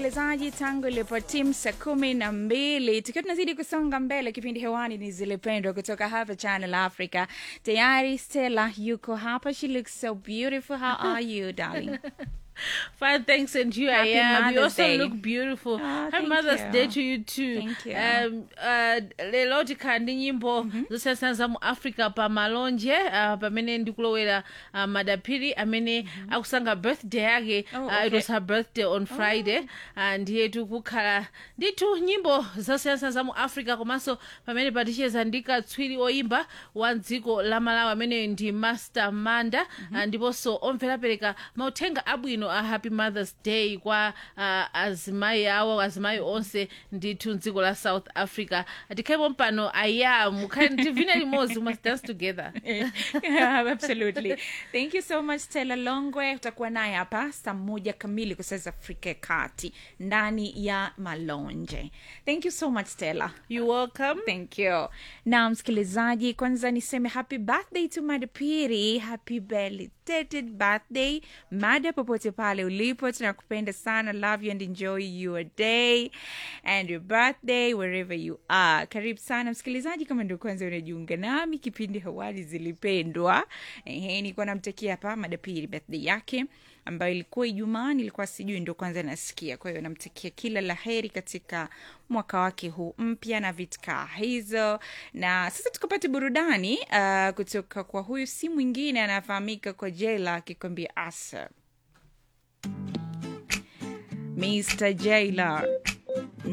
msikilizaji, tangu ilipotimu saa kumi na mbili tukiwa tunazidi kusonga mbele, kipindi hewani ni Zilipendwa kutoka hapa Channel Africa. Tayari Stella yuko hapa, she looks so beautiful. How are you darling? Fine, thanks, and you. Happy I am. You Mother's also Day. look beautiful. Ah, Happy thank Mother's you. Day to you too. Thank you. Um, uh, lero tikandi nyimbo zosiyana za mu africa pa malonje uh, pamene ndikulowera uh, madapiri amene akusanga birthday yake Oh, uh, it okay. was her birthday on friday uh, ndiye tikukhala ndithu nyimbo zosiyana za mu africa komanso pamene paticheza ndi katswiri oyimba wa dziko la malawi amene ndi master manda uh, ndiponso omvera apereka mauthenga abwino a happy mothers day kwa uh, azimayi awo azimayi onse ndithu mdziko la south africa tikhalepo mpano aya mukhale tivine limodzi we must dance together yeah, absolutely. Thank you so much Stella Longwe. Utakuwa naye hapa saa moja kamili kwa saa za Afrika ya Kati ndani ya Malonje. Thank you so much Stella. you welcome Thank you. Na msikilizaji, kwanza niseme happy birthday to Mada Piri. Happy belated birthday Mada, popote pale ulipo, tunakupenda sana. Love you and enjoy your day and your birthday wherever you are. Karibu sana msikilizaji, kama ndio kwanza unajiunga nami, kipindi hawali zilipendwa. Ehe, nilikuwa namtakia hapa Mada Piri birthday yake ambayo ilikuwa Ijumaa, nilikuwa sijui, ndo kwanza nasikia. Kwa hiyo namtakia kila la heri katika mwaka wake huu mpya na vitkaa hizo. Na sasa tukapata burudani uh, kutoka kwa huyu si mwingine anafahamika kwa Jela akikwambia asa Mr. Jailer.